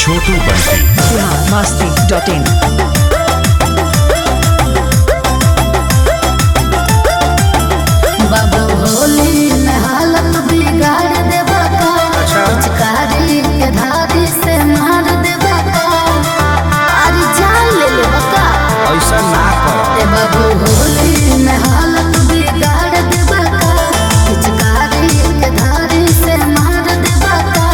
Chhotu Bunty Bihar Masti dot in बाबू होली में हालत बिगाड़ देबा का पिचकारी के धारी से मार देबा का अरे जान ले लेबा का ऐसा ना कर ए बाबू होली में हालत बिगाड़ देबा का पिचकारी के धारी से मार देबा का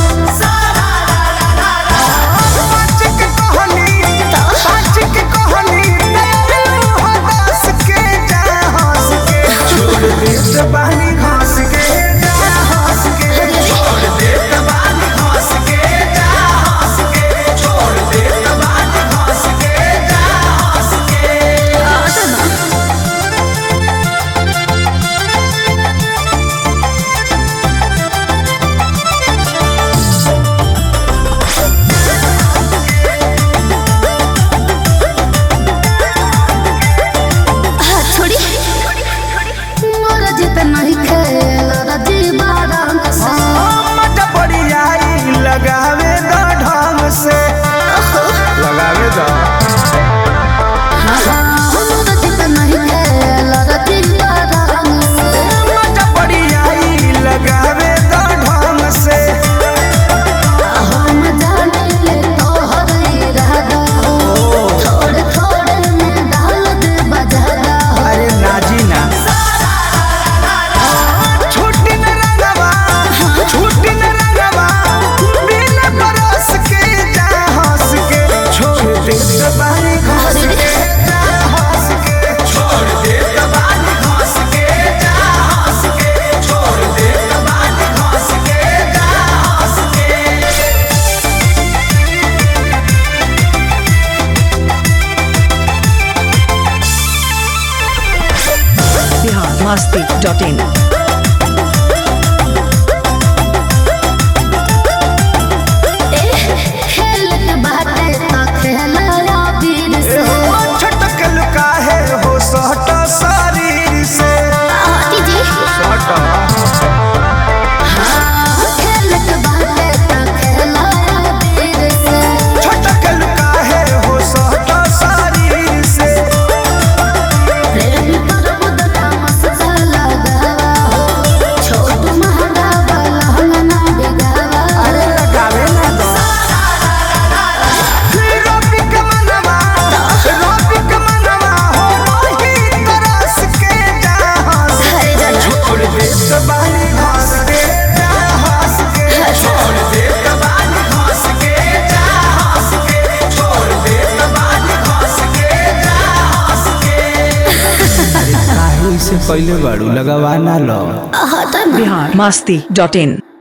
सच के कहानी सच के कहानी तेरे हो दस के जा हंस के छोड़ दे जबानी घास के जा हंस के छोड़ दे जबानी घास के जा हंस के छोड़ दे जबानी घास के जा हंस के छोड़ी मोर जित नहीं खेल रजी बारंग से मत पड़ी आई लगावे द ढंग से लगावे द मोर जित नहीं खेल रजी बारंग से मत पड़ी आई लगावे द ढंग से हम जाने ले तोहर इरादा थोड़े थोड़े में डाल दे बजादा अरे नाजी ना छुट्टी न रंगवा छुट्टी न रंगवा बिन बरस के जा हंस के छोड़ दे जबानी घास के जा हंस के छोड़ दे जबानी घास के जा हंस के छोड़ दे जबानी घास के जा हंस के बिहार मस्ती डॉट इन खेल के बाटे तो खेला वीर से छटक लुकाहे हो सहट शरीर से आती जी सहट खेल के बाटे तो खेला वीर से छटक लुकाहे हो सहट शरीर से प्रेम पर बुदका मस्ता लगावा हो छोट महंगा वाला हंगना बिगावा अरे लगावे ना दो रोपी के मनवा रोपी के मनवा हो मोही तरस के जा हंस हरे जना छोड़ दे जबानी घास के जा हंस के छोड़ दे जबानी घास के जा हंस के छोड़ दे जबानी घास के जा हंस के काहे से पहले बाड़ू लगवा ना लो हटा बिहार मस्ती डॉट इन